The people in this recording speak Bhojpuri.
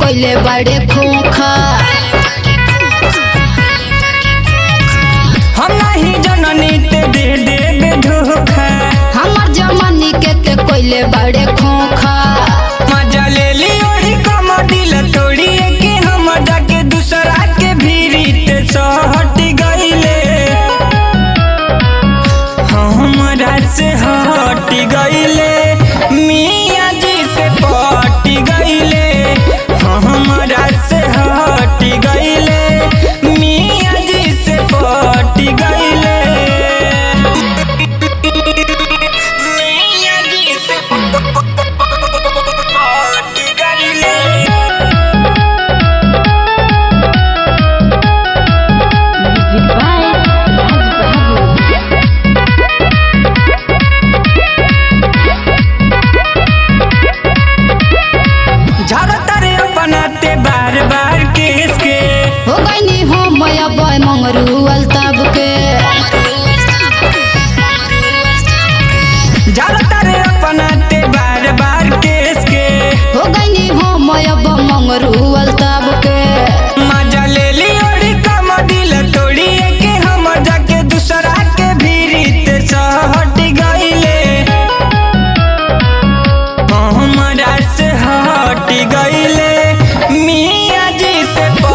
कोइले बड़े खोखा हम नहीं जननी ते दे देबे धोखा हमर जमानी के ते कोइले बड़े खोखा मजा ले ली ओढ़ी कम दिल तोड़िए के हम जाके दूसरा के भीरी ते सहट गईले हमरा से हट गईले मियाँ जी से पट गईले हमरा से हट गईले मियाँ जी से पट गईले मियाँ जी से पट गईले झड़तरे अपनाते बार बार केस के हो गईनी हो मया बय मंगरू अल्ताब के झड़तरे अपनाते बार बार केस के हो गईनी हो मया ब मंगरू अल्ताब के मजा ले ली ओढ़ी कम दिल तोड़िए के हम जाके दूसरा के भीरी ते सहट गईले हमरा से हट गईले मियाँ जी से